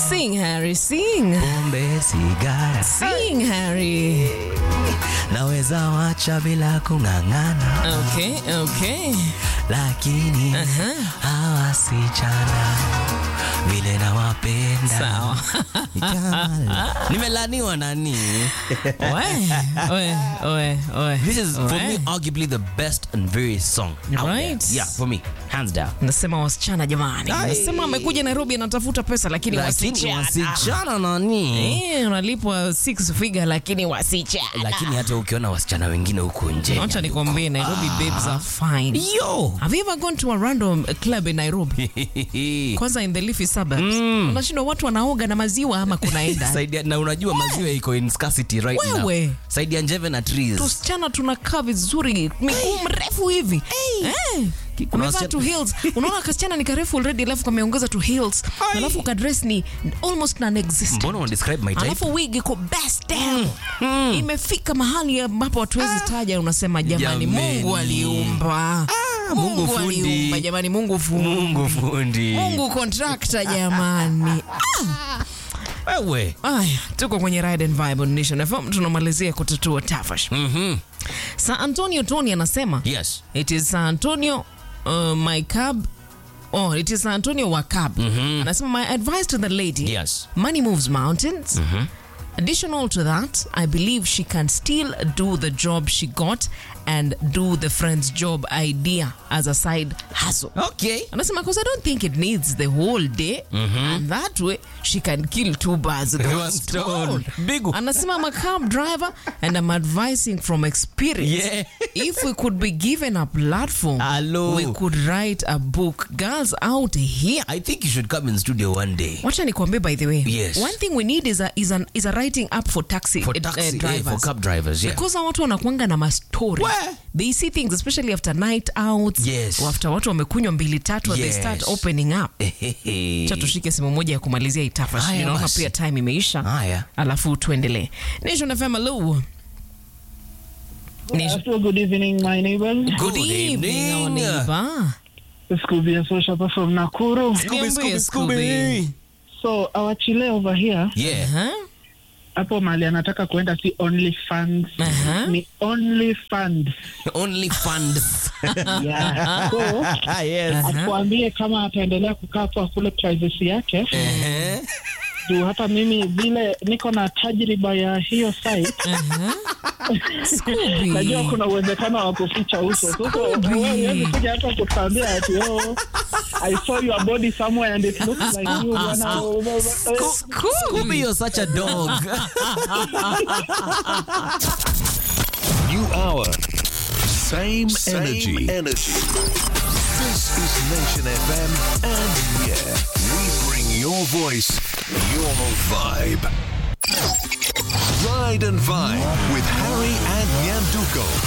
Sing, Harry, sing. pombe sigara Sing, Harry. naweza wacha bila kung'ang'ana Okay, okay. lakini hawa sichana vile nawapenda Sawa. Ni kama- nimelaniwa nani Oe, oe, oe, oe. this is for me Oe. arguably the best and very song out there. Right. yeah for me hands down Nasema wasichana jamani. Ai. Nasema amekuja Nairobi anatafuta pesa lakini lakini wasichana. wasichana nani Eh, unalipwa six figure lakini wasichana. lakini hata ukiona wasichana wengine huko nje Acha nikwambie Nairobi babes are fine. yo Have you ever gone to a random club in Nairobi? Kwanza in the leafy suburbs. Unashindwa watu wanaoga na maziwa ama kunaenda. Saidia, na unajua maziwa iko in scarcity right Wewe. now. Saidi ya njeve na trees. tusichana tunakaa vizuri miguu mrefu hivi Eh, Kuna umevaa wasichana- tu heels unaona kasichana ni karefu already alafu kameongeza tu heels alafu kadress ni almost non-existent Mbona una describe my type? alafu wig iko best down imefika mahali ambapo hatuwezi taja unasema jamani Jameni. mungu aliumba Mungu fundi. aliumba jamani mungu fundi Mungu fundi. mungu contractor jamani Wewe. Aya, tuko kwenye Ride and Vibe on Nation FM tunamalizia kutatua tafash. Mhm. Sa Antonio Tony anasema Yes. it is San Antonio uh, my cab Oh, it is San Antonio wa cab. Anasema my advice to the lady. Yes. Money moves mountains. Additional to that, I believe she can still do the job she got and do the friend's job idea as a side hustle. Okay. Anasema because I don't think it needs the whole day and that way she can kill two birds with one One stone. stone. Big one. Anasema I'm a cab driver and I'm advising from experience. Yeah. if we could be given a platform, Hello. we could write a book. Girls out here. I think you should come in studio one day. Wacha nikwambie by the way. Yes. One thing we need is a is an is a writing app for taxi, For eh, taxi, eh, eh, drivers. for cab drivers, yeah. Because watu wanakuanga na mastori. Where? They see things especially after night outs. Yes. Or after watu wamekunywa mbili tatu and they Yes. start opening up. Ehehe. Cha tushike simu moja ya kumalizia itafa. Haya Naona basi. pia time imeisha. Haya. Alafu tuendelee. Nation FM hello. Nation. So good evening, my neighbors. Good, Good evening, our evening. neighbor. Scooby and Social Papa from Nakuru. Niambie, Scooby, Scooby. Scooby. So our chile over here, Yeah. Huh? hapo mali anataka kuenda si only funds, Aha. ni only funds. Only funds. Yeah. So yes. atuambie kama ataendelea kukaa hapo akule privacy yake Ehe. juu hata mimi vile niko na tajriba ya hiyo site Scooby. najua kuna uwezekano wa kuficha uso sasa wewe huwezi kuja hata kutuambia ati oh I saw your body somewhere and it looks like you bwana Scooby, you're such a dog. New hour. Same, Same energy. energy. This is Nation FM, and yeah, we bring your voice, your vibe. Ride and Vibe with Harry and Nyanduko.